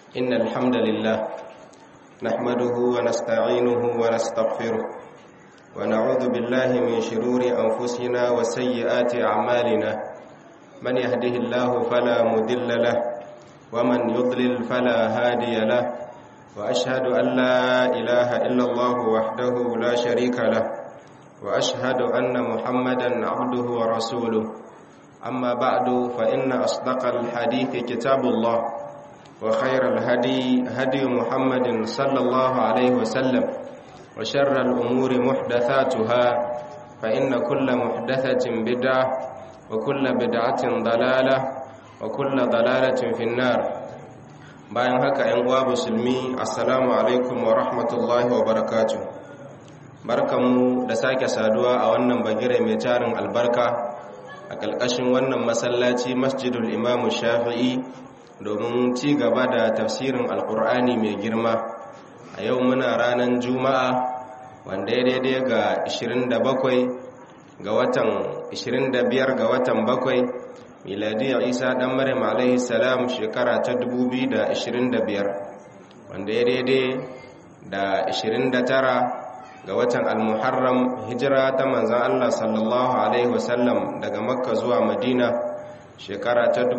إن الحمد لله نحمده ونستعينه ونستغفره ونعوذ بالله من شرور أنفسنا وسيئات أعمالنا من يهده الله فلا مدل له ومن يضلل فلا هادي له وأشهد أن لا إله إلا الله وحده لا شريك له وأشهد أن محمدا عبده ورسوله أما بعد فإن أصدق الحديث كتاب الله وخير الهدي هدي محمد صلى الله عليه وسلم وشر الأمور محدثاتها فإن كل محدثة بدعة وكل بدعة ضلالة وكل ضلالة في النار bayan haka ‘yan uwa musulmi assalamu alaikum wa rahmatullahi wa barakatu barkanmu da sake saduwa a wannan bagire mai tarin albarka a ƙalƙashin wannan masallaci masjidul imamu shafi'i domin ci gaba da tafsirin alƙur'ani mai girma a yau muna ranar juma'a wanda ya daidai ga 27 ga watan 25 ga watan bakwai miladiyar isa dan maryam alaihi salam shekara ta 2025 wanda ya daidai da 29 ga watan almuharram hijira ta manzan allah sallallahu alaihi wasallam daga makka zuwa madina shekara ta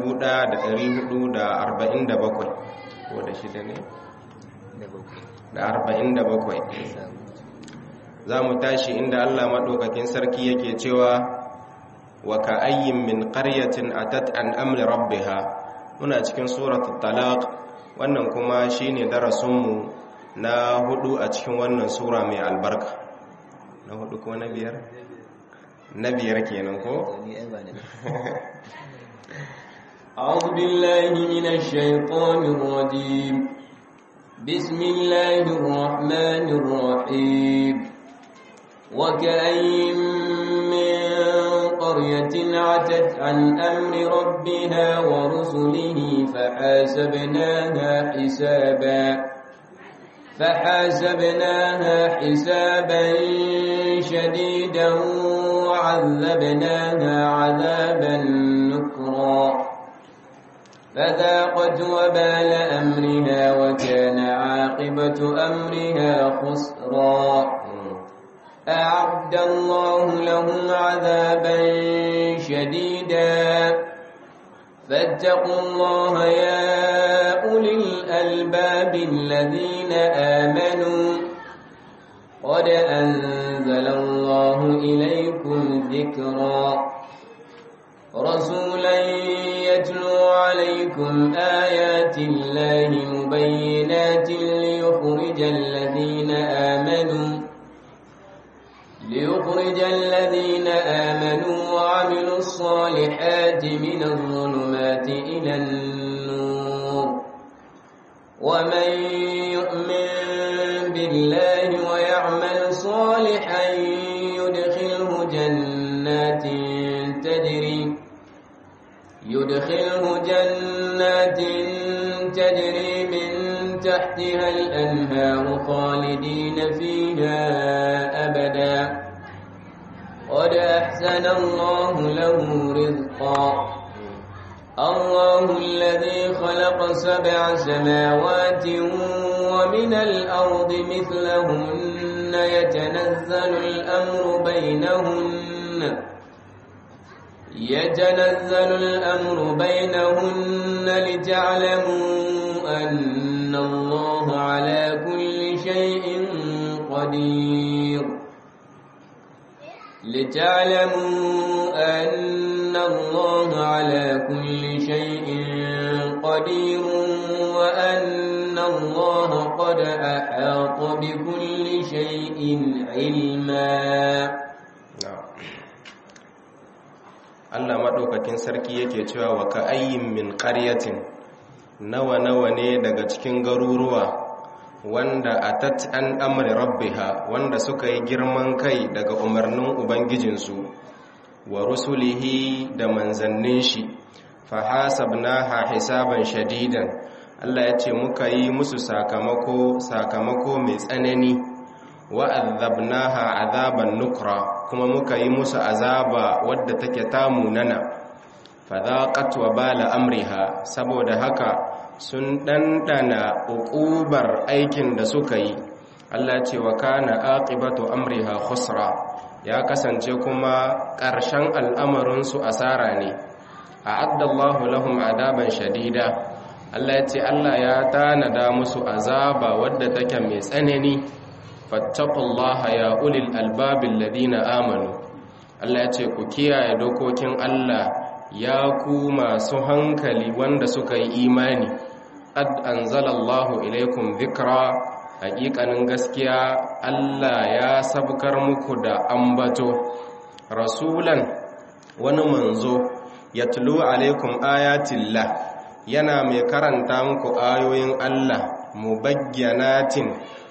1447 ko da shida ne da 47 za mu tashi inda allah maɗaukakin sarki yake cewa wa ka'ayyin min qaryatin atat an amri rabbiha muna cikin suratul talaq wannan kuma shine darasinmu na hudu a cikin wannan sura mai albarka na hudu ko na biyar na biyar kenan ko أعوذ بالله من الشيطان الرجيم بسم الله الرحمن الرحيم وكأين من قرية عتت عن أمر ربها ورسله فحاسبناها حسابا فحاسبناها حسابا شديدا وعذبناها عذابا نكرا فذاقت وبال أمرها وكان عاقبة أمرها خسرا أعد الله لهم عذابا شديدا فاتقوا الله يا أولي الألباب الذين آمنوا قد أنزل الله إليكم ذكرا رسولا يتلو عليكم آيات الله مبينات ليخرج الذين آمنوا ليخرج الذين آمنوا وعملوا الصالحات من الظلمات إلى النور ومن يؤمن بالله ويعمل صالحا يدخله جنات تجري يدخله جنات تجري من تحتها الأنهار خالدين فيها أبدا قد أحسن الله له رزقا الله الذي خلق سبع سماوات ومن الأرض مثلهن يتنزل الأمر بينهن يتنزل الأمر بينهن لتعلموا أن الله على كل شيء قدير لتعلموا أن الله على كل شيء قدير وأن الله قد أحاط بكل شيء علما Allah maɗaukakin sarki yake cewa wa ka ayyin min ƙaryatin nawa nawa ne daga cikin garuruwa wanda atat an amri rabbiha wanda suka yi girman kai daga umarnin ubangijinsu wa rusulihi da manzannin shi fahasabnaha hisaban shadidan Allah ya ce muka yi musu sakamako sakamako mai tsanani wa azabnaha azaban nukra kuma muka yi musu azaba wadda take tamunana fadhaqat wa bala amriha saboda haka sun dandana uqubar aikin da suka yi Allah ce wa kana aqibatu amriha khusra ya kasance kuma ƙarshen al'amarin su asara ne a'adda Allahu lahum adaban shadida Allah ya ce Allah ya tanada musu azaba wadda take mai tsanani fattaqullaha ya ulil albabil ladina amanu Allah ya ce ku kiyaye dokokin Allah ya ku masu hankali wanda suka yi imani ad anzalallahu ilaikum dhikra haƙiƙanin gaskiya Allah ya sabkar muku da ambato rasulan wani manzo yatlu alaikum ayatillah yana mai karanta muku ayoyin Allah mubayyanatin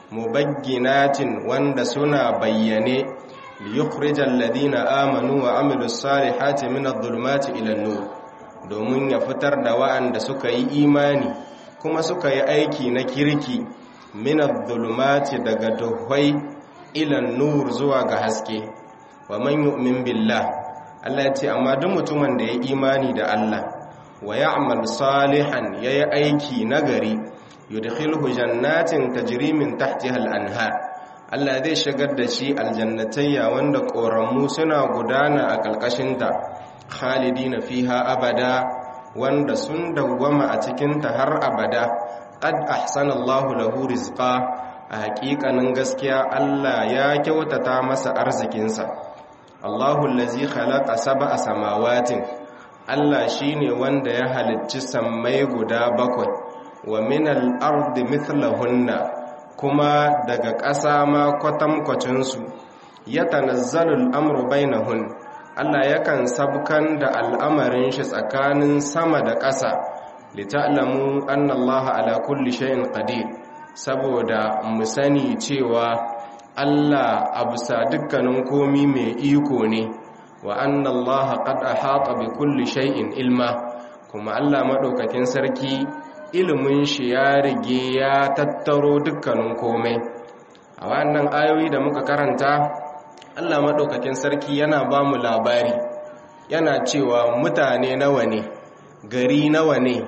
mubayyinatin wanda suna bayyane liyukhrijal ladina amanu wa amilus salihati minadh-dhulumati ila nur domin ya fitar da wa'anda suka yi imani kuma suka yi aiki na kirki minadh-dhulumati daga duhwai ila nur zuwa ga haske wa man yu'min billah Allah ya ce amma duk mutumin da ya imani da Allah wa ya'mal salihan yayi aiki nagari yudkhilhu jannatin tajri min tahtiha al-anhar Allah zai shigar da shi aljannatayya wanda koramu suna gudana a kalkashinta khalidina fiha abada wanda sun dawwama a cikin ta har abada qad ahsana Allahu lahu rizqa a haƙiƙanin gaskiya Allah ya kyautata masa arzikinsa Allahu allazi khalaqa sab'a samawatin Allah shine wanda ya halicci sammai guda bakwai wa minal ardi mithlahunna kuma daga ƙasa ma kwatankwacinsu ya tanazzalul amru bainahun Allah yakan sabkan da al'amarin shi tsakanin sama da ƙasa lita'lamu anna Allah ala kulli shay'in qadir saboda mu sani cewa Allah a bisa dukkanin komi mai iko ne wa anna Allah qad ahata bi kulli shay'in ilma kuma Allah madaukakin sarki ilimin shi ya rige ya tattaro dukkanin komai a wannan ayoyi da muka karanta Allah madaukakin sarki yana ba mu labari yana cewa mutane nawa ne gari nawa ne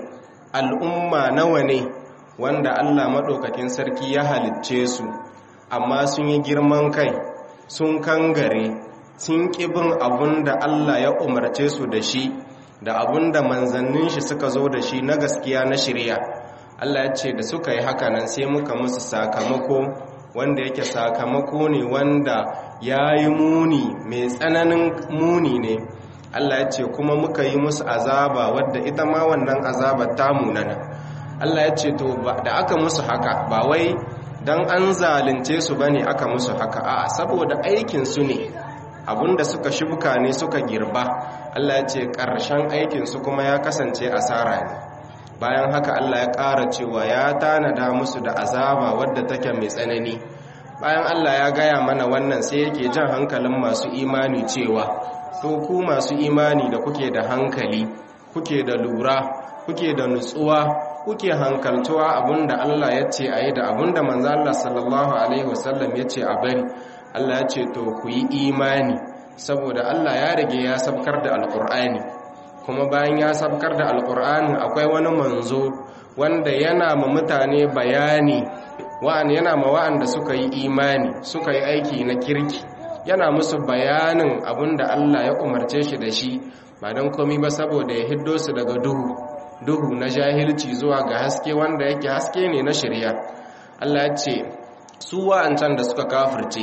al'umma nawa ne wanda Allah madaukakin sarki ya halicce su amma sun yi girman kai sun kangare sun ƙibin abun da Allah ya umarce su da shi da abun da manzannin shi suka zo da shi na gaskiya na shirya Allah ya ce da suka yi haka nan sai muka musu sakamako wanda yake sakamako ne wanda ya yi muni mai tsananin muni ne Allah ya ce kuma muka yi musu azaba wadda ita ma wannan azaba ta munana Allah ya ce to da aka musu haka ba wai don an zalunce su bane aka musu haka a saboda aikinsu ne abinda suka shuka ne suka girba Allah ya ce ƙarshen aikinsu kuma ya kasance asara ne bayan haka Allah ya ƙara cewa ya tanada musu da azaba wadda take mai tsanani bayan Allah ya gaya mana wannan sai yake jan hankalin masu imani cewa to ku masu imani da kuke da hankali kuke da lura kuke da nutsuwa kuke hankaltuwa abinda Allah ya ce a yi da abinda manzo Allah sallallahu alaihi wasallam ya ce a bari Allah ya ce to ku yi imani saboda Allah ya rage ya sabkar da alkur'ani kuma bayan ya sabkar da alkur'ani akwai wani manzo wanda yana ma mutane bayani wa'an yana ma wa'anda suka yi imani suka yi aiki na kirki yana musu bayanin abinda Allah ya umarce shi da shi ba don komi ba saboda ya hiddo su daga duhu duhu na jahilci zuwa ga haske wanda yake haske ne na shirya Allah ya ce su wa'ancan da suka kafirce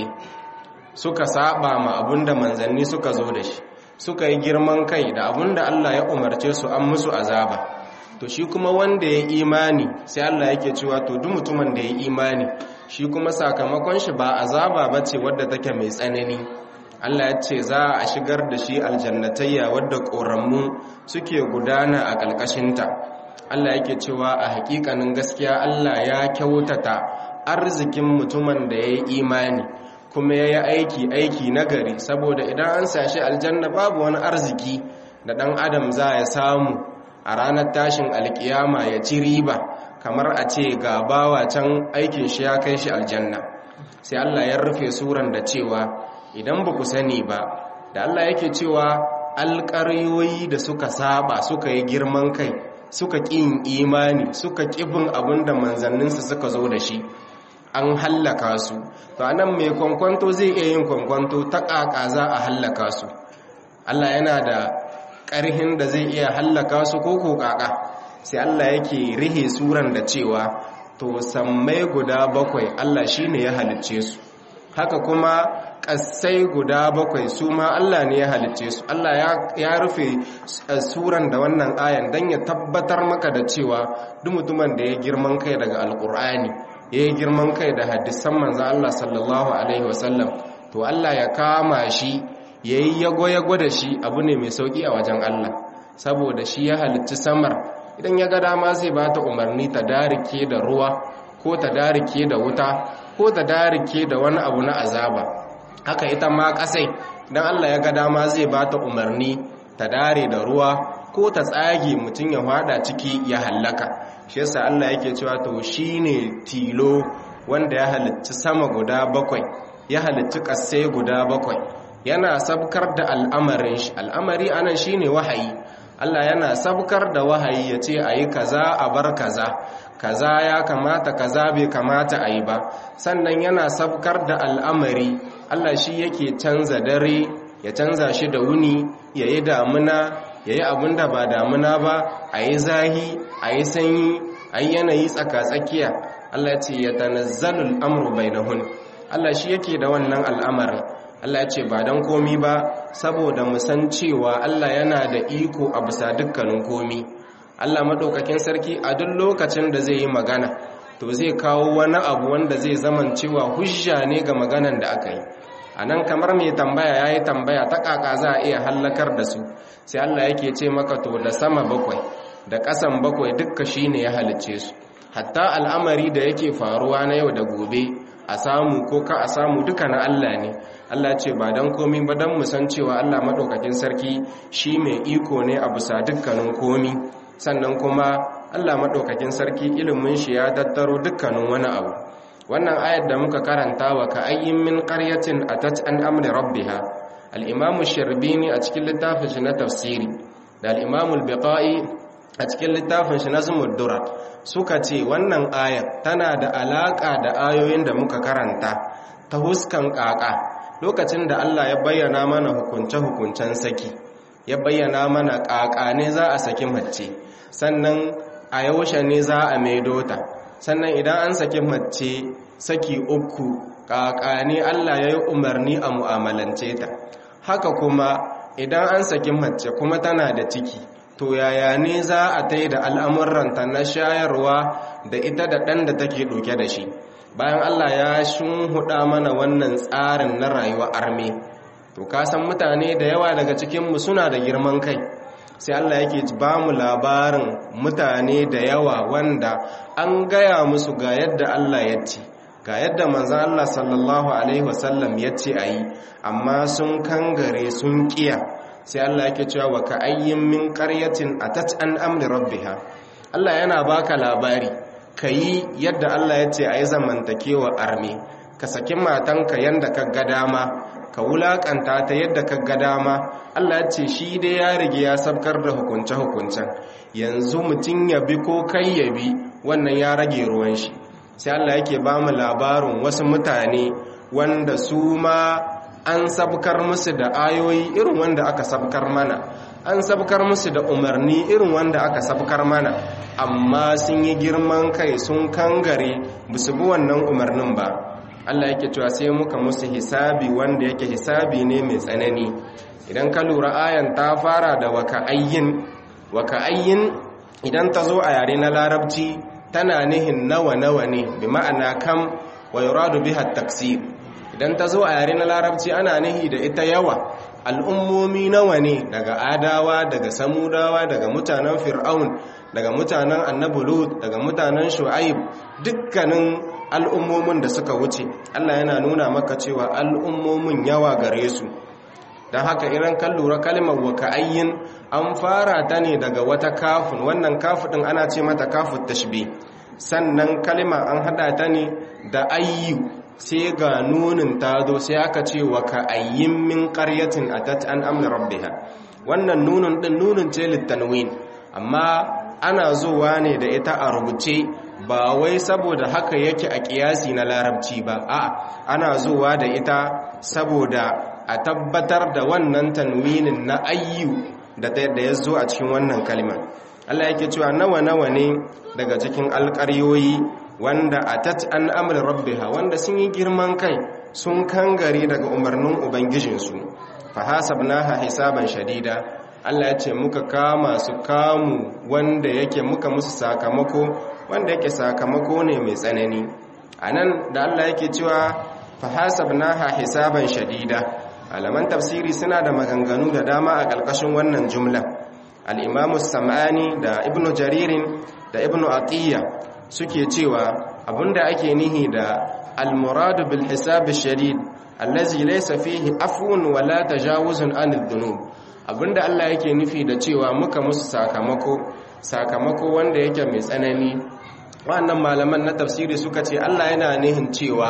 suka saba ma abinda manzanni suka zo da shi suka yi girman kai da abinda Allah ya umarce su an musu azaba to shi kuma wanda ya imani sai Allah yake cewa to duk mutumin da ya imani shi kuma sakamakon shi ba azaba bace wadda take mai tsanani Allah ya ce za a shigar da shi aljannatayya wadda ƙoramu suke gudana a ƙalƙashinta Allah yake cewa a hakikanin gaskiya Allah ya kyautata arzikin mutumin da ya yi imani kuma ya yi aiki aiki nagari saboda idan an sashi aljanna babu wani arziki da ɗan adam za ya samu a ranar tashin alkiyama ya ci riba kamar a ce ga bawa can aikin shi ya kai shi aljanna sai Allah ya rufe suran da cewa idan ba ku sani ba da Allah yake cewa alƙaryoyi da suka saba suka yi girman kai suka ƙin imani suka ƙibin abin da manzanninsu suka zo da shi an hallaka su to anan mai kwankwanto zai iya yin kwankwanto ta ƙaƙa za a hallaka su Allah yana da ƙarhin da zai iya hallaka su ko ko ƙaƙa sai Allah yake rihe suran da cewa to sammai guda bakwai Allah shine ya halicce su haka kuma ƙasai guda bakwai su ma Allah ne ya halicce su Allah ya rufe suran da wannan ayan don ya tabbatar maka da cewa duk mutumin da ya girman kai daga alƙur'ani ya yi girman kai da hadisan manzan Allah sallallahu Alaihi wasallam to Allah ya kama shi ya yi yago-yago da shi abu ne mai sauƙi a wajen Allah saboda shi ya halicci samar idan ya ga dama zai ba ta umarni ta darike da ruwa ko ta darike da wuta ko ta darike da wani abu na azaba haka ita ma ƙasai idan Allah ya ga dama zai ba ta umarni ta dare da ruwa ko ta tsage mutum ya hada ciki ya hallaka shi yasa Allah yake cewa to shine tilo wanda ya halicci sama guda bakwai ya halicci ƙasai guda bakwai yana sabkar da al'amarin shi al'amari anan shine wahayi Allah yana sabkar da wahayi ya ce ayi kaza a bar kaza kaza ya kamata kaza bai kamata ayi ba sannan yana sabkar da al'amari Allah shi yake canza dare ya canza shi da wuni yayi damuna yayi abin da ba damuna ba ayi zahi ayi sanyi ayi yanayi tsaka-tsakiya Allah ya ce ya tanazzalul amru bainahun Allah shi yake da wannan al'amarin Allah ya ce ba don komi ba saboda mu san cewa Allah yana da iko a bisa dukkanin komi Allah maɗaukakin sarki a duk lokacin da zai yi magana to zai kawo wani abu wanda zai zaman cewa hujja ne ga maganan da aka yi a nan kamar mai tambaya ya yi tambaya ta ƙaƙa za a iya hallakar da su sai Allah yake ce maka to da sama bakwai da ƙasan bakwai dukka shi ne ya halicce su hatta al'amari da yake faruwa na yau da gobe a samu ko ka a samu duka na Allah ne Allah ce ba don komi ba don musan cewa Allah maɗaukakin sarki shi mai iko ne a bisa dukkanin komi sannan kuma Allah maɗaukakin sarki ilimin shi ya tattaro dukkanin wani abu wannan ayat da muka karanta wa ka ayyin min qaryatin atat an amri rabbiha al-imamu sharbini a cikin littafin shi na tafsiri da al-imamu al-biqai a cikin littafin shi na zumuddura suka ce wannan ayat tana da alaka da ayoyin da muka karanta ta huskan kaka lokacin da Allah ya bayyana mana hukunce-hukuncen saki ya bayyana mana kaka ne za a saki mace sannan a yaushe ne za a maido ta sannan idan an saki mace saki uku kaka ne Allah ya yi umarni a mu'amalance ta haka kuma idan an saki mace kuma tana da ciki to yaya ne za a ta da al'amuranta na shayarwa da ita da ɗan da take ɗauke da shi bayan Allah ya shunhuɗa mana wannan tsarin na rayuwa arme to kasan mutane da yawa daga cikinmu suna da girman kai sai Allah yake ba mu labarin mutane da yawa wanda an gaya musu ga yadda Allah ya ce ga yadda manzan Allah sallallahu Alaihi wasallam ya ce a yi amma sun kangare sun kiya sai Allah yake cewa wa ka ayyin min qaryatin atat an amri rabbiha Allah yana baka labari kayi yadda Allah ya ce ayi zamantakewa arme ka saki matanka yanda ka ga dama ka wulakanta ta yadda ka ga dama Allah ya ce shi dai ya rige ya sabkar da hukunce hukuncen yanzu mutum ya bi ko kai ya bi wannan ya rage ruwan shi sai Allah yake ba mu labarin wasu mutane wanda su ma an sabkar musu da ayoyi irin wanda aka sabkar mana an sabkar musu da umarni irin wanda aka sabkar mana amma sun yi girman kai sun kangare su bi wannan umarnin ba Allah yake cewa sai muka musu hisabi wanda yake hisabi ne mai tsanani idan ka lura ayan ta fara da waka'ayyin waka'ayyin idan ta zo a yare na larabci tana nihin nawa nawa ne bi ma'ana kam wa yuradu biha taksir idan ta zo a yare na larabci ana nihi da ita yawa al'ummomi nawa ne daga adawa daga samudawa daga mutanen fir'aun daga mutanen annabi lut daga mutanen shu'aib dukkanin al'ummomin da suka wuce Allah yana nuna maka cewa al'ummomin yawa gare su don haka idan kan lura kalmar waka'ayyin an fara ta ne daga wata kafin wannan kafin ana ce mata kafin tashbi sannan kalma an hada ta ne da ayyu sai ga nunin ta zo sai aka ce wa ka ayyin min qaryatin atat an amna rabbiha wannan nunun din nunun ce littanwin amma ana zuwa ne da ita a rubuce ba wai saboda haka yake a kiyasi na larabci ba a ana zuwa da ita saboda a tabbatar da wannan tanwinin na ayyu da ya zo a cikin wannan kalmar Allah yake cewa nawa nawa ne daga cikin alƙaryoyi wanda atat an amri rabbiha wanda sun yi girman kai sun kangare daga umarnin ubangijinsu fa hasabnaha hisaban shadida Allah ya ce muka kama su kamu wanda yake muka musu sakamako wanda yake sakamako ne mai tsanani anan da Allah yake cewa fa hasabnaha hisaban shadida alaman tafsiri suna da maganganu da dama a ƙarƙashin wannan jumla al-imamu sam'ani da ibnu jaririn da ibnu atiyya suke cewa abinda ake nihi da al-muradu bil hisab shadid allazi laysa fihi afwun wala tajawuzun anil dhunub abinda Allah yake nufi da cewa muka musu sakamako sakamako wanda yake mai tsanani wannan malaman na tafsiri suka ce Allah yana nihin cewa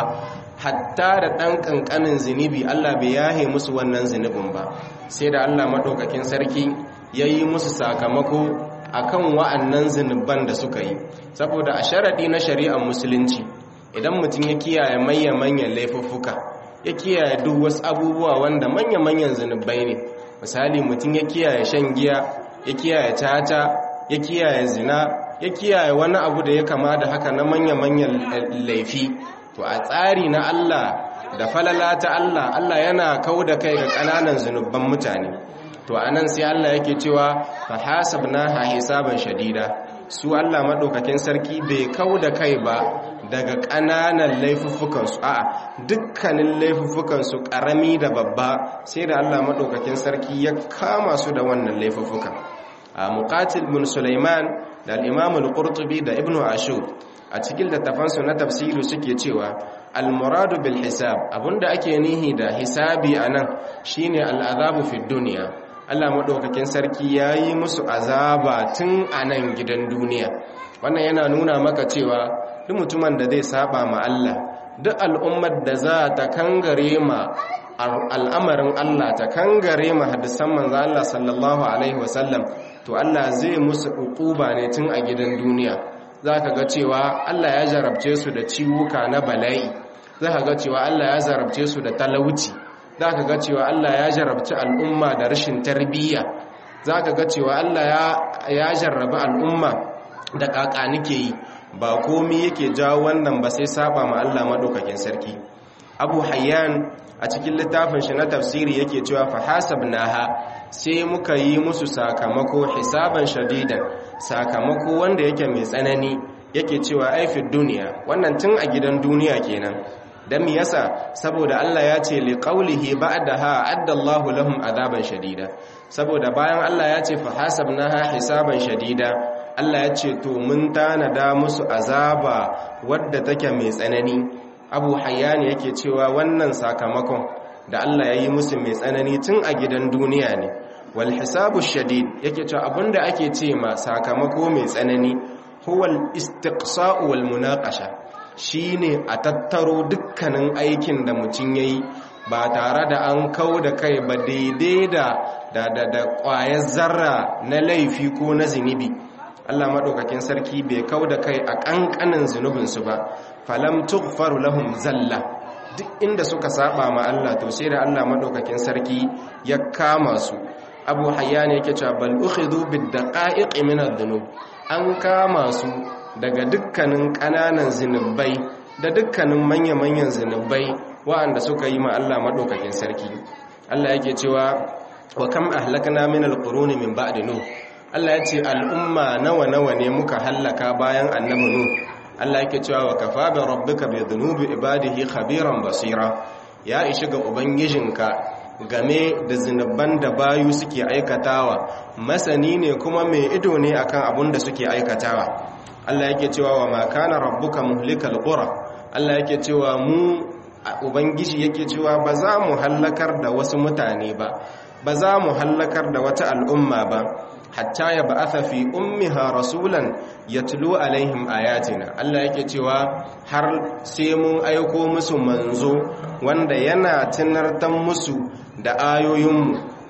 hatta da ɗan ƙanƙanin zunubi Allah bai yahe musu wannan zunubin ba sai da Allah maɗaukakin sarki ya yi musu sakamako akan wa'annan zunuban da suka yi saboda a sharaɗi na shari'ar musulunci idan mutum ya kiyaye manya-manyan laifuffuka ya kiyaye duk wasu abubuwa wanda manya-manyan zunubai ne misali mutum ya kiyaye shan giya ya kiyaye tata ya kiyaye zina ya kiyaye wani abu da ya kama da haka na manya-manyan laifi to a tsari na Allah da falala ta Allah Allah yana kau da kai ga ƙananan zunuban mutane to anan sai Allah yake cewa fa hasabnaha hisaban shadida su Allah madaukakin sarki bai kau da kai ba daga ƙananan laifuffukan su a'a dukkanin laifuffukan su ƙarami da babba sai da Allah madaukakin sarki ya kama su da wannan laifuffukan a muqatil bin Sulaiman da al-Imam al-Qurtubi da Ibn Ashur a cikin littafansu na tafsiri suke cewa al-muradu bil hisab abinda ake nihi da hisabi anan shine al-azabu fi dunya Allah madaukakin sarki yayi musu azaba tun anan gidan duniya wannan yana nuna maka cewa duk mutumin da zai saba ma Allah duk al'ummar da za ta kangare ma al'amarin Allah ta kangare ma hadisan manzo Allah sallallahu alaihi wasallam to Allah zai musu uquba ne tun a gidan duniya za ka ga cewa Allah ya jarabce su da ciwuka na bala'i za ka ga cewa Allah ya jarabce su da talauci za ka ga cewa Allah ya jarabci al'umma da rashin tarbiyya za ka ga cewa Allah ya jarraba al'umma da kaka nike yi ba komi yake jawo wannan ba sai saba ma Allah maɗaukakin sarki abu hayyan a cikin littafin shi na tafsiri yake cewa fa hasabnaha sai muka yi musu sakamako hisaban shadidan sakamako wanda yake mai tsanani yake cewa aifin duniya wannan tun a gidan duniya kenan dan me yasa saboda Allah ya ce li qawlihi ba'daha addallahu lahum adaban shadida saboda bayan Allah ya ce fa hasabnaha hisaban shadida Allah ya ce to mun tanada musu azaba wadda take mai tsanani Abu Hayyan yake cewa wannan sakamakon da Allah ya yi musu mai tsanani tun a gidan duniya ne wal hisabu shadid yake cewa abinda ake ce ma sakamako mai tsanani huwal istiqsa'u wal munaqasha shine a tattaro dukkanin aikin da mutum yayi ba tare da an kau da kai ba daidai da da da, da ƙwayar zarra na laifi ko na zinubi Allah madaukakin sarki bai kau da kai a kankanin zunubinsu ba falam tughfaru lahum zalla duk inda suka saba ma Allah to sai da Allah madaukakin sarki ya kama su Abu Hayyan yake cewa bal ukhidhu bid daqa'iq min adh-dhunub an kama su daga dukkanin kananan zinubai da dukkanin manya-manyan zinubai waɗanda suka yi ma Allah madaukakin sarki Allah yake cewa wa kam ahlakna min al-quruni min ba'di nuh Allah ya ce al'umma nawa-nawa ne muka hallaka bayan annabi nuh Allah yake cewa wa kafa bi rabbika bi dhunubi ibadihi khabiran basira ya ishi ga ubangijinka game da zinuban da bayu suke aikatawa masani ne kuma mai ido ne akan abun da suke aikatawa Allah yake cewa wa ma kana rabbuka muhlikal qura Allah yake cewa mu ubangiji yake cewa ba za mu hallakar da wasu mutane ba ba za mu hallakar da wata al'umma ba hatta ya ba'atha fi ummiha rasulan yatlu alaihim ayatina Allah yake cewa har sai mun aiko musu manzo wanda yana tunartan musu da ayoyinmu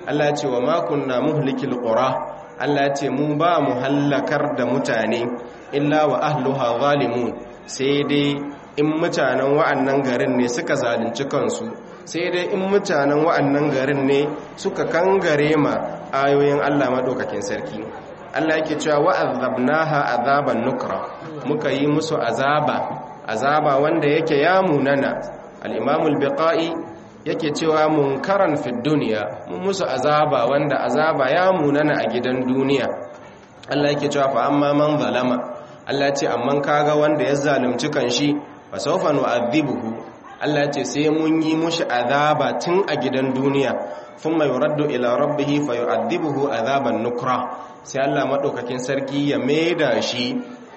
Allah ya ce wa ma kunna muhlikil qura Allah ya ce mu ba mu hallakar da mutane illa wa ahluha zalimun sai dai in mutanen wa'annan garin ne suka zalunci kansu sai dai in mutanen wa'annan garin ne suka kangare ma ayoyin Allah madaukakin sarki Allah yake cewa wa'azzabnaha azaban nukra muka yi musu azaba azaba wanda yake ya munana al-Imam al-Biqai yake cewa munkaran fid dunya mun musu azaba wanda azaba ya munana a gidan duniya Allah yake cewa fa amma man zalama Allah ce amma kaga wanda ya zalunci kanshi fa sawfa nu'adhibuhu Allah ce sai mun yi mushi azaba tun a gidan duniya thumma yuraddu ila rabbih fa yu'adhibuhu azaban nukra sai Allah madaukakin sarki ya maida shi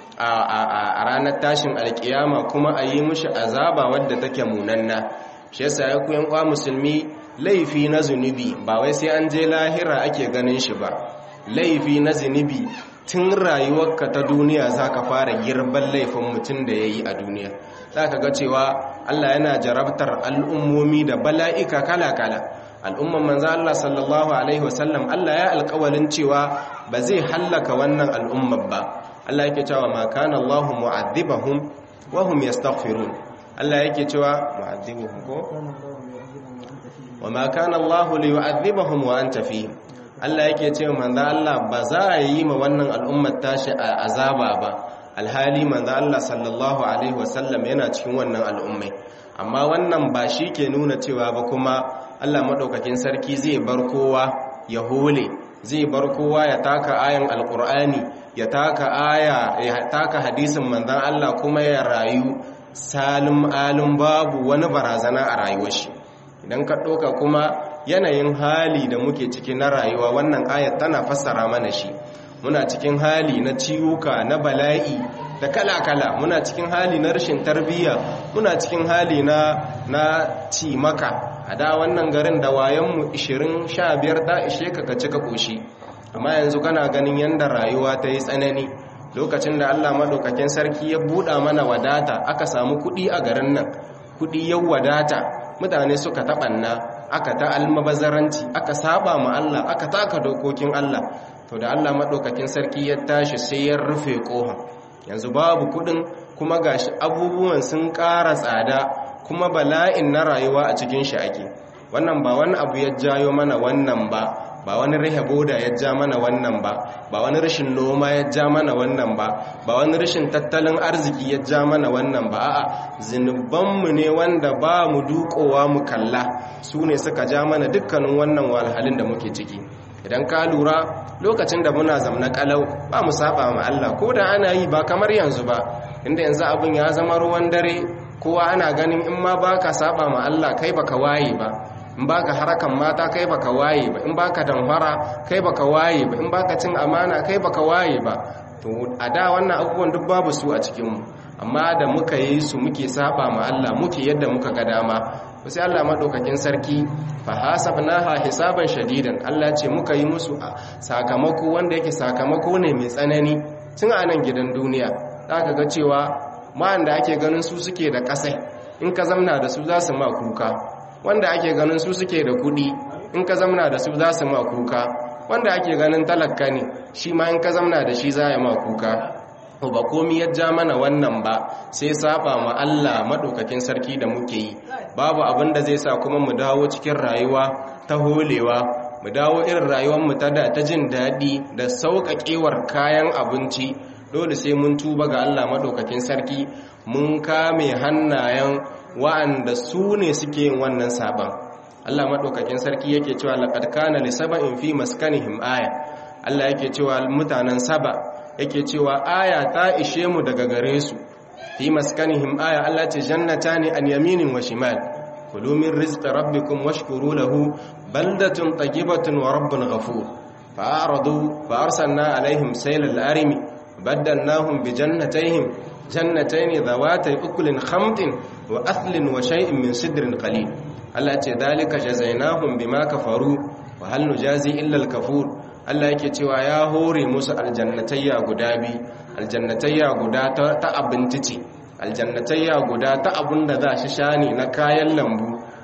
a ranar tashin alkiyama kuma a yi mushi azaba wadda take munanna shi yasa ya ku yan musulmi laifi na zunubi ba wai sai an je lahira ake ganin shi ba laifi na zunubi tun rayuwarka ta duniya za ka fara girban laifin mutum da ya yi a duniya za ka ga cewa allah yana jarabtar al'ummomi da bala'ika kala-kala al'umman manza allah sallallahu alaihi wasallam allah ya alkawalin cewa ba zai hallaka wannan al'ummar ba allah yake cewa ma kana allahu mu'adhibahum wa hum yastaghfirun allah yake cewa mu'adhibuhum ko wa ma kana allahu liyu'adhibahum wa anta fihim Allah yake ce manzo Allah ba za a yi ma wannan al'ummar tashi a azaba ba alhali manzo Allah sallallahu alaihi wasallam yana cikin wannan al'ummai amma wannan ba shi ke nuna cewa ba kuma Allah madaukakin sarki zai bar kowa ya hole zai bar kowa ya taka ayan alqur'ani ya taka aya ya taka hadisin manzon Allah kuma ya rayu salim alim babu wani barazana a rayuwar shi idan ka ɗauka kuma yanayin hali da muke ciki na rayuwa wannan ayat tana fassara mana shi muna cikin hali na ciwuka na bala'i da kala-kala muna cikin hali na rashin tarbiyya muna cikin hali na na cimaka a da wannan garin da wayanmu 20 15 ta ishe ka ka cika koshi amma yanzu kana ganin yanda rayuwa ta yi tsanani lokacin da Allah madaukakin sarki ya buɗa mana wadata aka samu kuɗi a garin nan kuɗi yau wadata mutane suka taɓanna aka ta almabazaranci aka saba ma Allah aka taka dokokin Allah to da Allah maɗaukakin sarki ya tashi sai ya rufe ƙohon yanzu babu kuɗin kuma gashi abubuwan sun ƙara tsada kuma bala'in na rayuwa a cikin shi ake wannan ba wani abu ya jayo mana wannan ba ba wani rihe boda ya ja mana wannan ba ba wani rashin noma ya ja mana wannan ba ba wani rashin tattalin arziki ya ja mana wannan ba a'a zinubanmu ne wanda ba mu dukowa mu kalla su ne suka ja mana dukkanin wannan walhalin da muke ciki idan ka lura lokacin da muna zamna kalau ba mu saba ma Allah ko da ana yi ba kamar yanzu ba inda yanzu abin ya zama ruwan dare kowa ana ganin in ma baka saba ma Allah kai baka waye ba in baka harakan mata kai baka waye ba in baka damfara kai baka waye ba in baka cin amana kai baka waye ba to a da wannan abubuwan duk babu su a cikin mu amma da muka yi su muke saba ma Allah muke yadda muka ga dama sai Allah madaukakin sarki fa hasabnaha hisaban shadidan Allah ce muka yi musu sakamako wanda yake sakamako ne mai tsanani tun a nan gidan duniya zaka ga cewa ma'an da ake ganin su suke da kasai in ka zamna da su za su ma kuka wanda ake ganin su suke da kudi in ka zamna da su za su ma kuka wanda ake ganin talaka ne shi ma in ka zamna da shi za ya ma kuka ba komi ya ja mana wannan ba sai saba ma Allah madaukakin sarki da muke yi babu abin da zai sa kuma mu dawo cikin rayuwa ta holewa mu dawo irin rayuwar mu ta da ta jin daɗi da sauƙaƙewar kayan abinci dole sai mun tuba ga Allah madaukakin sarki mun kame hannayen wa'anda su ne suke yin wannan saban Allah madaukakin sarki yake cewa laqad kana li sab'in fi maskanihim aya Allah yake cewa mutanen saba yake cewa aya ta ishe mu daga gare su fi maskanihim aya Allah ce jannatani an yaminin wa shimal kulu min rizqi rabbikum washkuru lahu baldatun tayyibatun wa rabbun ghafur fa'aradu fa arsalna alaihim saylal arimi baddalnahum bi jannatayhim jannatayn dhawatay ukulin khamtin wa athlin wa shay'in min sidrin qalil Allah ce dalika jazainahum bima kafaru wa hal nujazi illa al-kafur Allah yake cewa ya hore musu aljannatayya guda bi aljannatayya guda ta abinci ce aljannatayya guda ta abun da za shi shani na kayan lambu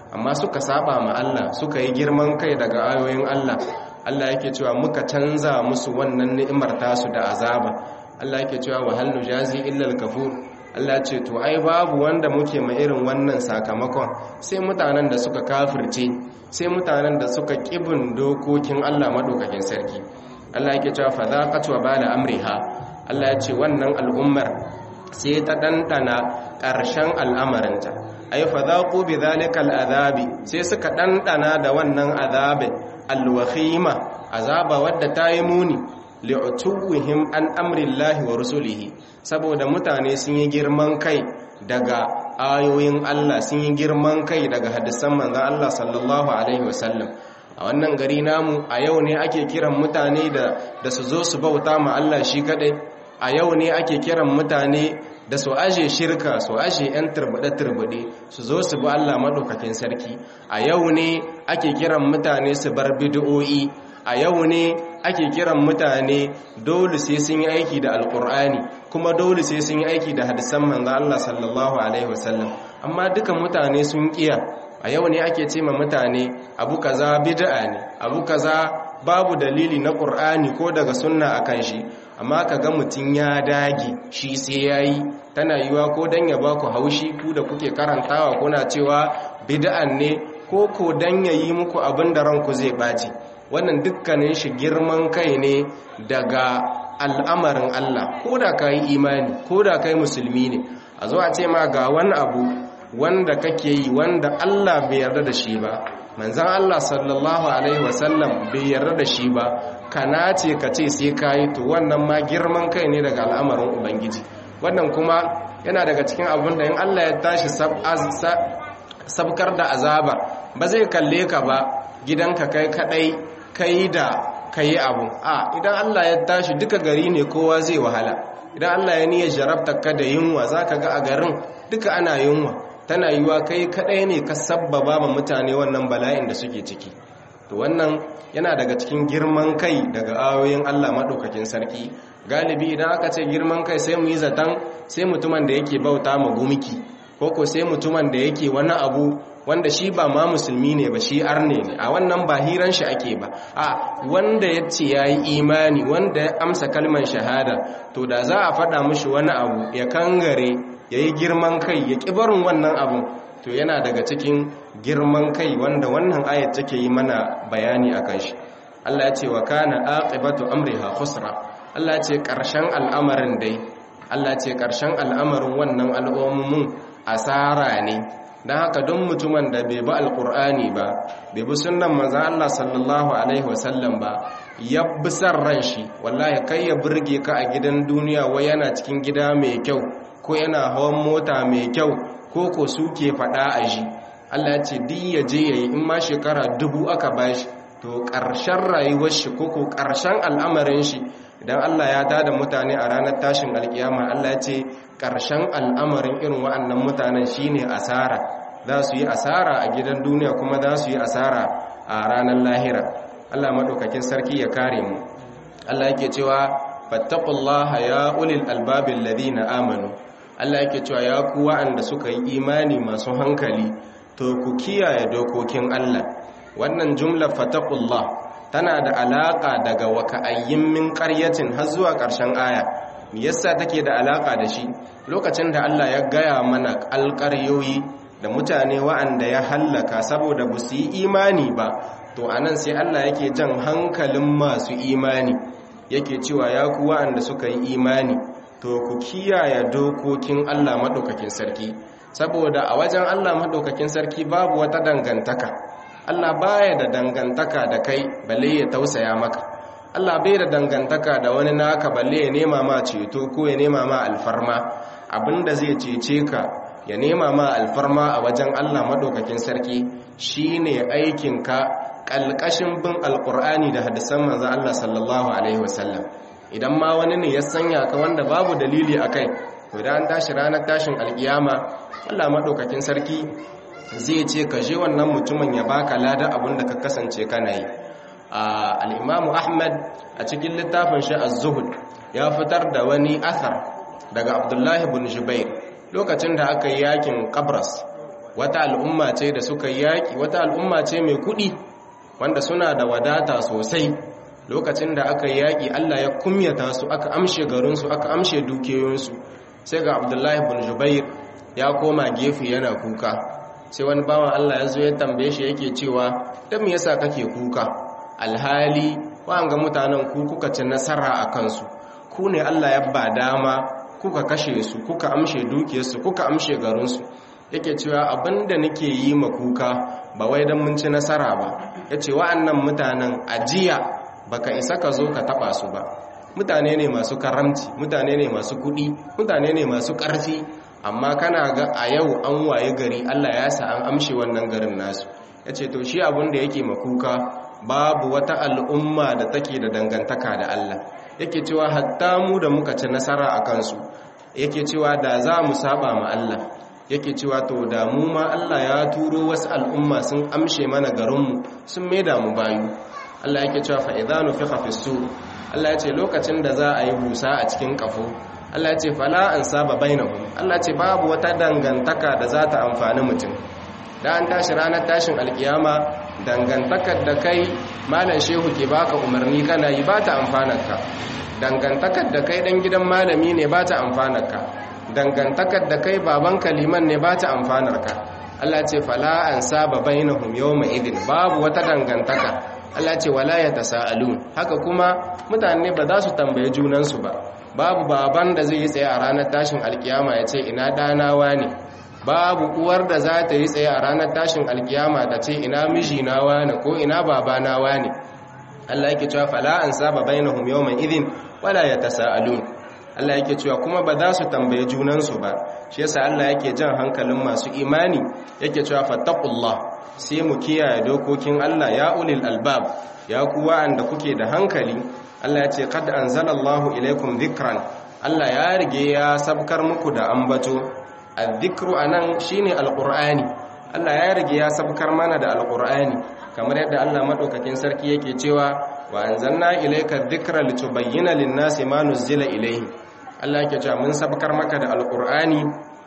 amma suka saba ma Allah suka yi girman kai daga ayoyin Allah Allah yake cewa muka canza musu wannan ni'imar tasu da azaba Allah yake cewa wa hal nujazi illa al-kafur Allah ce to ai babu wanda muke ma irin wannan sakamakon sai mutanen da suka kafirce sai mutanen da suka kibin dokokin Allah madaukakin sarki Allah yake cewa fa zaqat wa bala amriha Allah ya ce wannan al'ummar sai ta dandana ƙarshen al'amarinta ai fa zaqu bi zalika al'azabi sai suka dandana da wannan azabin alwakhima azaba wadda ta yi muni li'utuwihim an amrillahi wa rusulihi saboda mutane sun yi girman kai daga ayoyin Allah sun yi girman kai daga hadisan manzon Allah sallallahu alaihi wasallam a wannan gari namu a yau ne ake kiran mutane da da su zo su bauta ma Allah shi kadai a yau ne ake kiran mutane da su aje shirka su aje yan turbuɗe-turbuɗe su zo su bi Allah maɗaukakin sarki a yau ne ake kiran mutane su bar bid'o'i a yau ne ake kiran mutane dole sai sun yi aiki da alkur'ani kuma dole sai sun yi aiki da hadisan manzo Allah sallallahu alaihi wasallam amma duka mutane sun kiya a yau ne ake ce ma mutane abu kaza bid'a ne abu kaza babu dalili na qur'ani ko daga sunna akan shi amma kaga mutun ya dage shi sai yayi tana yiwa ko dan ya baku haushi ku da kuke karantawa kuna cewa bid'an ne ko ko dan yayi muku abin da ranku zai baci wannan dukkanin shi girman kai ne daga al'amarin Allah ko da ka yi imani ko da ka yi musulmi ne a zo a ce ma ga wani abu wanda kake yi wanda Allah bai yarda da shi ba manzan Allah sallallahu alaihi wasallam bai yarda da shi ba kana ce ka ce sai ka yi to wannan ma girman kai ne daga al'amarin ubangiji wannan kuma yana daga cikin abin da in Allah ya tashi sabkar da azaba ba zai kalle ka ba gidanka kai kadai kai da kai abu a idan Allah ya tashi duka gari ne kowa zai wahala idan Allah ya niyyar jarabta ka da yunwa zaka ga a garin duka ana yunwa tana yiwa kai kadai ne ka sabbaba ma mutane wannan bala'in da suke ciki to wannan yana daga cikin girman kai daga ayoyin Allah madaukakin sarki galibi idan aka ce girman kai sai mu yi zaton sai mutumin da yake bauta ma gumiki ko ko sai mutumin da yake wani abu wanda shi ba ma musulmi ne ba shi arne ne a wannan ba hiran shi ake ba a wanda ya ce ya yi imani wanda ya amsa kalmar shahada to da za a faɗa mashi wani abu ya kangare ya yi girman kai ya ƙibarin wannan abu to yana daga cikin girman kai wanda wannan ayat take yi mana bayani a kan shi Allah ya ce wa kana aqibatu amriha khusra Allah ya ce ƙarshen al'amarin dai Allah ya ce ƙarshen al'amarin wannan al'ummun asara ne don haka don mutumin da bai bi alkur'ani ba bai bi sunan manzan Allah sallallahu alaihi wasallam ba ya bi san ran shi wallahi kai ya burge ka a gidan duniya wai yana cikin gida mai kyau ko yana hawan mota mai kyau ko ko suke faɗa a shi Allah ya ce duk ya je yayi in ma shekara dubu aka bashi to ƙarshen rayuwar shi ko ko ƙarshen al'amarin shi idan Allah ya tada mutane a ranar tashin alkiyama Allah ya ce ƙarshen al'amarin irin wa'annan mutanen shine asara za su yi asara a gidan duniya kuma za su yi asara a ranar lahira Allah maɗaukakin sarki ya kare mu Allah yake cewa fattaqullaha ya ulil albabil ladina amanu Allah yake cewa ya ku wa'anda suka yi imani masu hankali to ku kiyaye dokokin Allah wannan jumlar fattaqullah tana da alaka daga waka'ayyin min qaryatin har zuwa ƙarshen aya me yasa take da alaka da shi lokacin da Allah ya gaya mana alƙaryoyi da mutane wa'anda ya hallaka saboda ba su yi imani ba to anan sai Allah yake jan hankalin masu imani yake cewa ya ku wa'anda suka yi imani to ku kiyaye dokokin Allah madaukakin sarki saboda a wajen Allah madaukakin sarki babu wata dangantaka Allah baya da dangantaka da kai balle ya tausaya maka Allah bai da dangantaka da wani naka balle ya nema ma ceto ko ya nema ma alfarma abinda zai cece ka ya nema ma alfarma a wajen Allah madaukakin sarki shine aikinka kalkashin bin alkur'ani da hadisan manzon Allah sallallahu alaihi wasallam idan ma wani ne ya sanya ka wanda babu dalili akai to idan tashi ranar tashin alkiyama Allah madaukakin sarki zai ce ka je wannan mutumin ya baka lada abinda ka kasance kana yi al-Imam Ahmad a cikin littafin shi az-Zuhd ya fitar da wani athar daga Abdullah ibn Jubair lokacin da aka yi yakin Qabras wata al'umma ce da suka yaki wata al'umma ce mai kuɗi wanda suna da wadata sosai lokacin da aka yaki Allah ya kumyata su aka amshe garinsu aka amshe dukiyoyinsu sai ga Abdullahi bin Jubair ya koma gefe yana kuka sai wani bawan Allah ya zo ya tambaye shi yake cewa dan me yasa kake kuka alhali wa'anga mutanen ku kuka ci nasara a kansu ku ne Allah ya ba dama kuka kashe su kuka amshe dukiyarsu kuka amshe garinsu yake cewa abinda nake yi ma kuka ba wai dan mun ci nasara ba yace wa'annan mutanen ajiya baka isa ka zo ka taba su ba mutane ne masu karamci mutane ne masu kudi mutane ne masu ƙarfi amma kana ga a yau an waye gari Allah ya sa an amshe wannan garin nasu yace to shi abin da yake makuka babu wata al'umma da take da dangantaka da Allah yake cewa hatta mu da muka ci nasara a kansu yake cewa da za mu saba ma Allah yake cewa to da mu ma Allah ya turo wasu al'umma sun amshe mana garinmu sun maida mu bayu Allah yake cewa fa idza nufiqa fi sur Allah ya ce lokacin da za a yi busa a cikin kafo Allah ya ce fala an saba bainahum Allah ce babu wata dangantaka da za ta amfani mutum da an tashi ranar tashin alkiyama dangantakar da kai malam shehu ke baka umarni kana yi ba ta amfanarka dangantakar da kai dan gidan malami ne ba ta amfanarka dangantakar da kai baban kaliman ne ba ta amfanarka Allah ce fala an saba bainahum yawma idin babu wata dangantaka Allah ce wala yatasaalun haka kuma mutane ba za su tambaye junansu ba babu baban da zai yi tsaye a ranar tashin alkiyama ya ce ina danawa ne babu uwar da za ta yi tsaye a ranar tashin alkiyama ta ce ina mijinawa ne ko ina babanawa ne Allah yake cewa fala an saba bainahum yawman idin wala yatasaalun Allah yake cewa kuma ba za su tambaye junansu ba shi yasa Allah yake jan hankalin masu imani yake cewa fattaqullah sai mu kiyaye dokokin Allah ya ulil albab ya ku wa'anda kuke da hankali Allah ya ce kad anzalallahu ilaikum dhikran Allah ya rige ya sabkar muku da ambato adh-dhikru anan shine alqur'ani Allah ya rige ya sabkar mana da alqur'ani kamar yadda Allah madaukakin sarki yake cewa wa anzalna ilayka dhikra litubayyana lin-nasi ma nuzila ilayhim Allah yake cewa mun sabkar maka da alqur'ani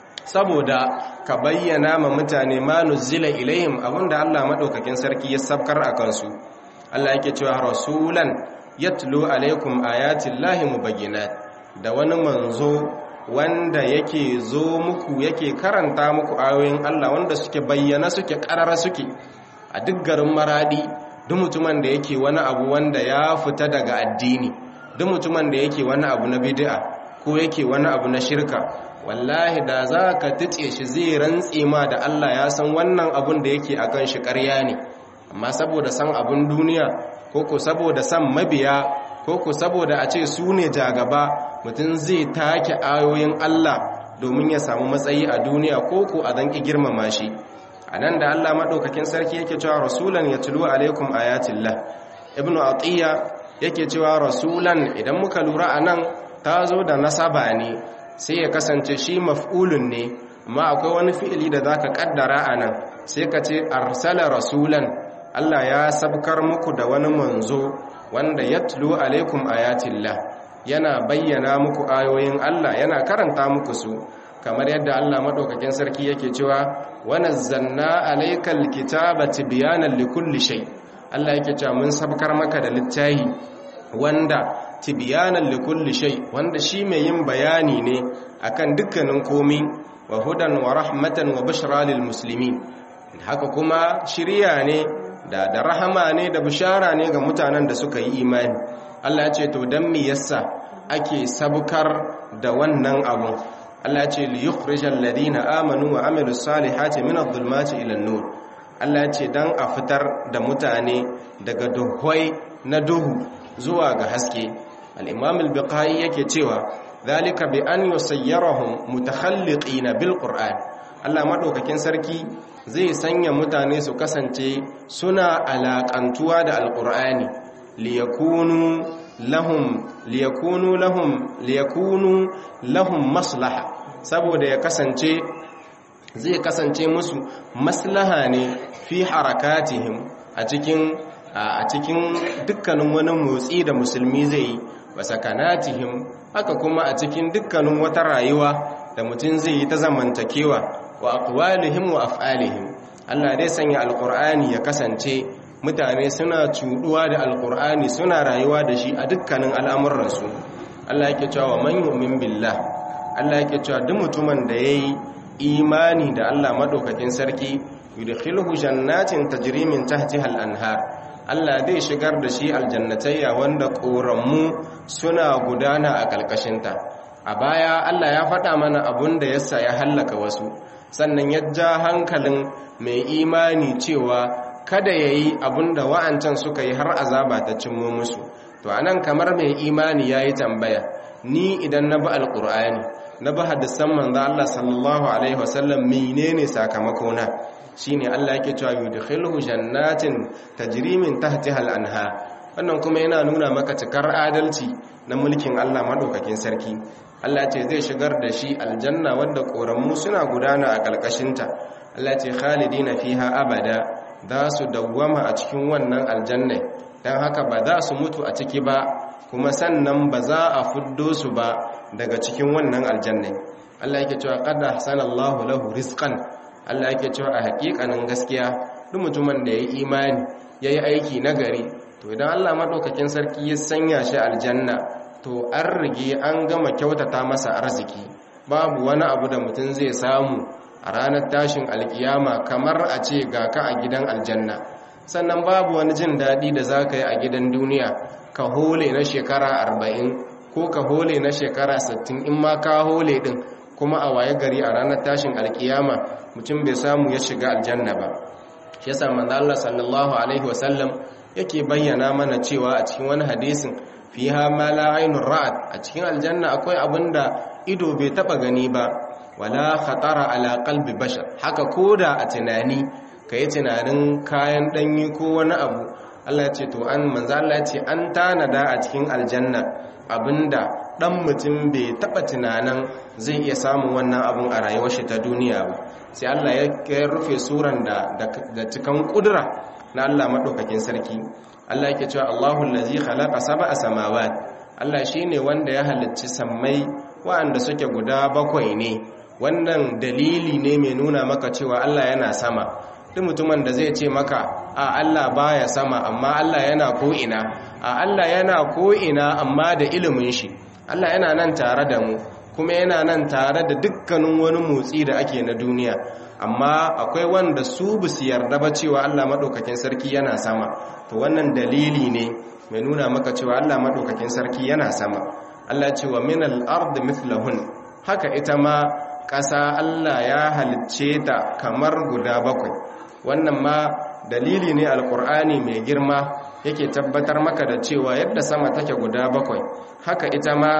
saboda ka bayyana ma mutane ma nuzila ilayhim abinda Allah madaukakin sarki ya sabkar akan su Allah yake cewa rasulan yatlu alaikum ayatin lahi mubayyinat da wani manzo wanda yake zo muku yake karanta muku ayoyin Allah wanda suke bayyana suke karara suke a duk garin maradi duk mutumin da yake wani abu wanda ya fita daga addini duk mutumin da yake wani abu na bid'a ko yake wani abu na shirka wallahi da za ka tice shi zai rantse ma da Allah ya san wannan abun da yake akan shi ƙarya ne amma saboda san abun duniya ko ko saboda san mabiya ko ko saboda a ce su ne jagaba mutum zai take ayoyin Allah domin ya samu matsayi a duniya ko ko a zanki girmama shi a nan da Allah maɗaukakin sarki yake cewa rasulan ya tulu alaikum ayatillah ibn atiya yake cewa rasulan idan muka lura a nan ta zo da nasaba ne sai ya kasance shi maf'ulun ne amma akwai wani fi'ili da zaka kaddara a nan sai ka ce arsala rasulan Allah ya sabkar muku da wani manzo wanda yatlu alaikum ayatillah yana bayyana muku ayoyin Allah yana karanta muku su kamar yadda Allah madaukakin sarki yake cewa wa nazzalna alaykal kitaba tibyanan likulli shay Allah yake cewa mun sabkar maka da littafi wanda tibyanan likulli shay wanda shi mai yin bayani ne akan dukkanin komai wa hudan wa rahmatan wa bushra lil muslimin haka kuma shiriya ne da da rahama ne da bishara ne ga mutanen da suka yi imani Allah ya ce to dan me yasa ake sabkar da wannan abu Allah ya ce li yukhrijal ladina amanu wa amilus salihati min adh-dhulumati ila an-nur Allah ya ce dan a fitar da mutane daga duhwai na duhu zuwa ga haske al-imam al-biqai yake cewa zalika bi an yusayyarahum mutakhalliqina bil qur'an Allah madaukakin sarki zai sanya mutane su kasance suna alaƙantuwa da alƙur'ani liyakunu lahum liyakunu lahum liyakunu lahum maslaha saboda ya kasance zai kasance musu maslaha ne fi harakatihim a cikin a cikin dukkanin wani motsi da musulmi zai yi wa sakanatihim haka kuma a cikin dukkanin wata rayuwa da mutum zai yi ta zamantakewa wa aqwalihim wa af'alihim Allah zai sanya alqur'ani ya kasance mutane suna cuduwa da alqur'ani suna rayuwa da shi a dukkanin al'amuransu Allah yake cewa man yu'min billah Allah yake cewa duk mutumin da yayi imani da Allah madaukakin sarki yudkhiluhu jannatin tajri min tahtiha al-anhar Allah zai shigar da shi aljannatayya wanda ƙoranmu suna gudana a ƙalƙashinta a baya Allah ya faɗa mana abun da yasa ya hallaka wasu sannan ya ja hankalin mai imani cewa kada ya yi abun da wa'ancan suka yi har azaba ta cimmo musu to anan kamar mai imani ya yi tambaya ni idan na bi alƙur'ani na bi hadisan manzo Allah sallallahu alaihi wasallam menene sakamakona shine Allah yake cewa yudkhiluhu jannatin tajri min tahtiha al-anha wannan kuma yana nuna maka cikar adalci na mulkin Allah madaukakin sarki Allah ce zai shigar da shi aljanna wadda koramu suna gudana a kalkashinta Allah ce khalidina fiha abada za su dawwama a cikin wannan aljanna dan haka ba za su mutu a ciki ba kuma sannan ba za a fuddo su ba daga cikin wannan aljanna Allah yake cewa qad ahsanallahu lahu rizqan Allah yake cewa a hakikanin gaskiya duk mutumin da ya yi imani ya yi aiki nagari to idan Allah maɗaukakin sarki ya sanya shi aljanna to an rige an gama kyautata masa arziki babu wani abu da mutum zai samu a ranar tashin alkiyama kamar a ce ga ka a gidan aljanna sannan babu wani jin daɗi da za ka yi a gidan duniya ka hole na shekara arba'in ko ka hole na shekara sittin in ma ka hole ɗin kuma a waye gari a ranar tashin alkiyama mutum bai samu ya shiga aljanna ba shi yasa manzo Allah sallallahu alaihi wasallam yake bayyana mana cewa a cikin wani hadisin fiha ma la aynur ra'at a cikin aljanna akwai abinda ido bai taba gani ba wala khatara ala qalbi bashar haka koda a tunani kai tunanin kayan danyi ko wani abu Allah ya ce to an manzo Allah ya ce an tanada a cikin aljanna abinda dan mutum bai taba tunanin zai iya samun wannan abun a rayuwar shi ta duniya ba sai Allah ya rufe suran da da cikan kudura na Allah madaukakin sarki Allah yake cewa Allahu allazi khalaqa sab'a samawat Allah shine wanda ya halicci sammai waɗanda suke guda bakwai ne wannan dalili ne mai nuna maka cewa Allah yana sama duk mutumin da zai ce maka a Allah baya sama amma Allah yana ko ina a Allah yana ko ina amma da ilimin shi Allah yana nan tare da mu kuma yana nan tare da dukkanin wani motsi da ake na duniya amma akwai wanda su bu su yarda ba cewa Allah madaukakin sarki yana sama to wannan dalili ne mai nuna maka cewa Allah madaukakin sarki yana sama Allah ce wa minal ard mithlahun haka ita ma ƙasa Allah ya halicce ta kamar guda bakwai wannan ma dalili ne alkur'ani mai girma yake tabbatar maka da cewa yadda sama take guda bakwai haka ita ma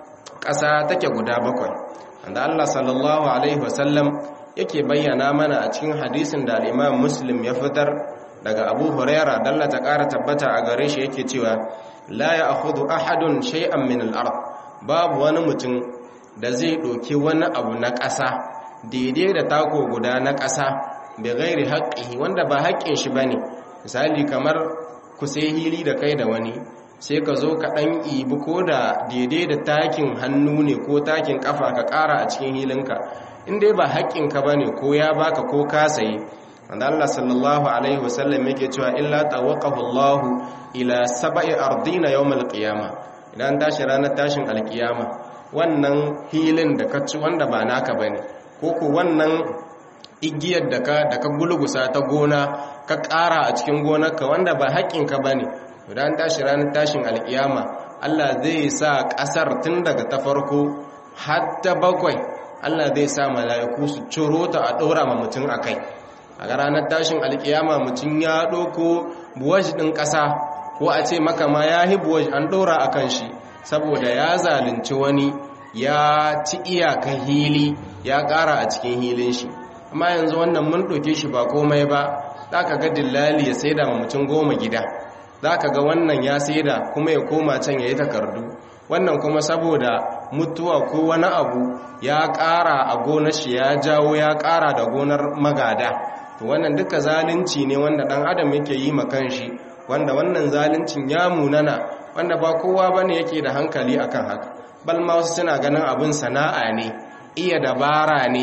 ƙasa take guda bakwai wanda Allah sallallahu alaihi wasallam yake bayyana mana a cikin hadisin da al-Imam Muslim ya fitar daga Abu Huraira dalla ta ƙara tabbata a gare shi yake cewa la ya'khudhu ahadun shay'an min al-ard babu wani mutum da zai ɗauki wani abu na ƙasa daidai da tako guda na ƙasa da gairi haƙƙi wanda ba haƙƙin shi bane misali kamar ku sai hili da kai da wani sai ka zo ka ɗan ibi ko da daidai da takin hannu ne ko takin ƙafa ka ƙara a cikin hilinka in dai ba haƙƙinka ba ne ko ya baka ko ka sayi wanda Allah sallallahu alaihi wasallam yake cewa illa tawaqahu Allah ila sab'i ardina yawmal qiyama idan tashi ranar tashin alkiyama wannan hilin da ka ci wanda ba naka bane ko ku wannan igiyar da ka da ka gulugusa ta gona ka ƙara a cikin gonarka wanda ba haƙƙinka bane idan tashi ranar tashin alkiyama Allah zai sa ƙasar tun daga ta farko har ta bakwai Allah zai sa mala'iku su ciro ta a ɗora ma mutum a kai a ranar tashin alkiyama mutum ya ɗoko buwaji ɗin ƙasa ko a ce maka ma ya hi buwaji an ɗora a kan shi saboda ya zalunci wani ya ci iyakan hili ya ƙara a cikin hilin shi amma yanzu wannan mun ɗauke shi ba komai ba za ka ga dillali ya saida ma mutum goma gida za ka ga wannan ya saida kuma ya koma can ya yi takardu wannan kuma saboda mutuwa ko wani abu ya ƙara a gonar shi ya jawo ya ƙara da gonar magada to wannan duka zalunci ne wanda ɗan adam yake yi ma kanshi wanda wannan zaluncin ya munana wanda ba kowa bane yake da hankali akan haka bal ma wasu suna ganin abin sana'a ne iya dabara ne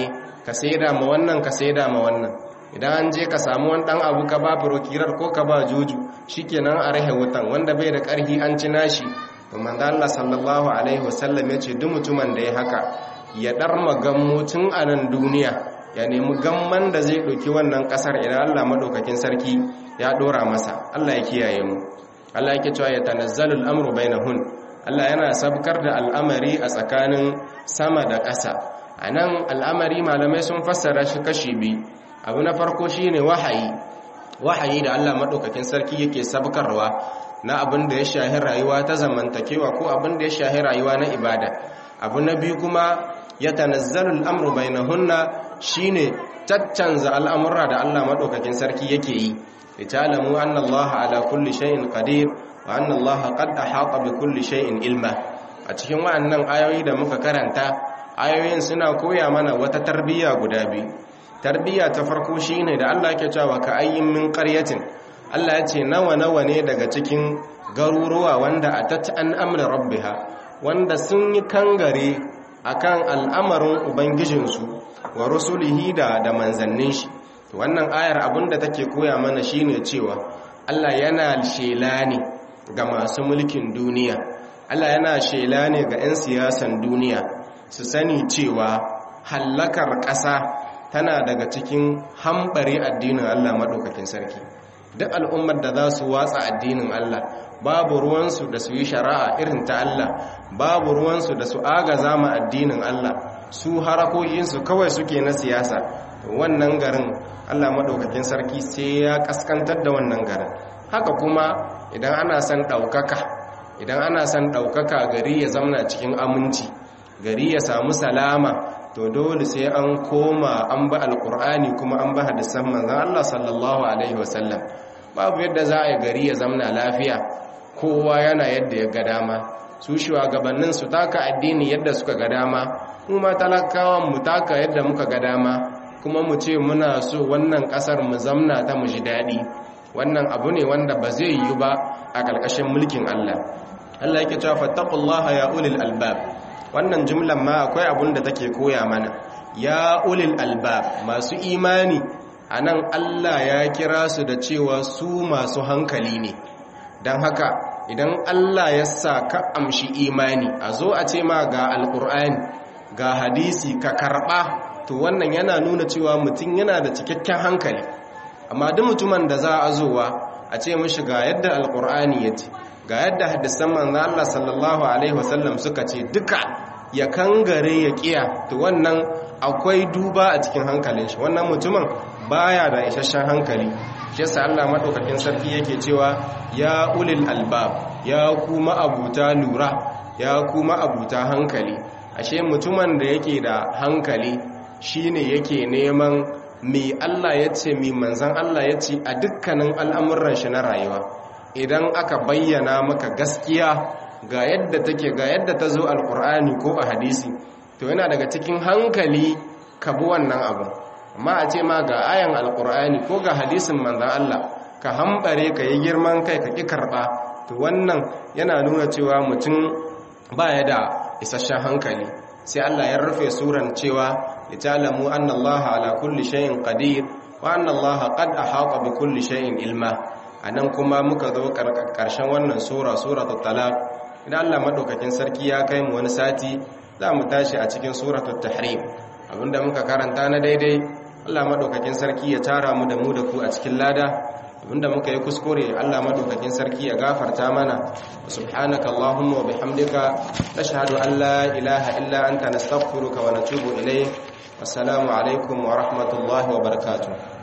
ka saida ma wannan ka saida ma wannan idan an je ka samu wani dan abu ka ba furokirar ko ka ba juju shikenan a rahe wutan wanda bai da karhi an ci nashi to manzo Allah sallallahu alaihi wasallam ya ce duk mutumin da ya haka ya darma gammo tun a nan duniya ya nemi gamman da zai ɗauki wannan ƙasar idan Allah maɗaukakin sarki ya ɗora masa Allah ya kiyaye mu Allah yake cewa ya tanazzalul amru bainahun Allah yana sabkar da al'amari a tsakanin sama da ƙasa a nan al'amari malamai sun fassara shi kashi biyu abu na farko shine wahayi wahayi da Allah maɗaukakin sarki yake sabkarwa na abin da ya shahi rayuwa ta zamantakewa ko abin da ya shahi rayuwa na ibada abu na biyu kuma ya tanazzalul amru bainahunna shine caccanza al'amurra da Allah madaukakin sarki yake yi litalamu anna Allah ala kulli shay'in qadir wa anna Allah qad ahata bi kulli shay'in ilma a cikin wa'annan ayoyi da muka karanta ayoyin suna koya mana wata tarbiyya guda biyu tarbiyya ta farko shine da Allah yake cewa ka ayyin min qaryatin Allah ya ce nawa nawa ne daga cikin garuruwa wanda atat an amri rabbiha wanda sun yi kangare akan al'amarin ubangijinsu wa rusulihi da da manzannin shi wannan ayar abinda take koya mana shine cewa Allah yana shela ne ga masu mulkin duniya Allah yana shela ne ga 'yan siyasan duniya su sani cewa hallakar ƙasa tana daga cikin hambare addinin Allah maɗaukakin sarki duk al'ummar da za su watsa addinin Allah babu ruwansu da su yi shari'a irin ta Allah babu ruwansu da su agaza ma addinin Allah su harakokinsu kawai suke na siyasa wannan garin Allah maɗaukakin sarki sai ya kaskantar da wannan garin haka kuma idan ana son ɗaukaka idan ana son ɗaukaka gari ya zamna cikin aminci gari ya samu salama to dole sai an koma an ba alkur'ani kuma an ba hadisan manzon Allah sallallahu alaihi wasallam babu yadda za a yi gari ya zamna lafiya kowa yana yadda ya ga dama su shugabannin su taka addini yadda suka ga dama mu ma talakawan mu taka yadda muka ga dama kuma mu ce muna so wannan kasar mu zamna ta mu ji daɗi wannan abu ne wanda ba zai yi ba a ƙarƙashin mulkin Allah Allah yake cewa fattaqullaha ya ulil albab wannan jumlan ma akwai abun da take koya mana ya ulil albab masu imani anan Allah ya kira su da cewa su masu hankali ne don haka idan Allah ya sa ka amshi imani a zo a ce ma ga alkur'ani ga hadisi ka karɓa to wannan yana nuna cewa mutum yana da cikakken hankali amma duk mutumin da za a zowa a ce mishi ga yadda alkur'ani ya ce ga yadda hadisan manzo Allah sallallahu alaihi wasallam suka ce duka ya kangare ya kiya to wannan akwai duba a cikin hankalin shi wannan mutumin baya da isasshen hankali shi yasa Allah madaukakin sarki yake cewa ya ulil albab ya kuma abuta lura ya kuma abuta hankali ashe mutumin da yake da hankali shine yake neman me Allah ya ce me manzon Allah ya ce a dukkanin al'amuran shi na rayuwa idan aka bayyana maka gaskiya ga yadda take ga yadda ta zo alkur'ani ko a hadisi to yana daga cikin hankali ka bi wannan abu amma a ce ma ga ayan alkur'ani ko ga hadisin manzan Allah ka hambare ka yi girman kai ka ƙi karɓa to wannan yana nuna cewa mutum baya da isasshen hankali sai Allah ya rufe suran cewa litalamu anna Allah ala kulli shay'in qadir wa anna Allah qad ahata bi kulli shay'in ilma anan kuma muka zo karshen wannan sura suratul talaq idan Allah madaukakin sarki ya kai mu wani sati za mu tashi a cikin suratul tahrim abinda muka karanta na daidai Allah madaukakin sarki ya tara mu da mu da ku a cikin lada abinda muka yi kuskure Allah madaukakin sarki ya gafarta mana subhanaka allahumma wa bihamdika nashhadu an la ilaha illa anta nastaghfiruka wa natubu ilayk assalamu alaikum wa rahmatullahi wa barakatuh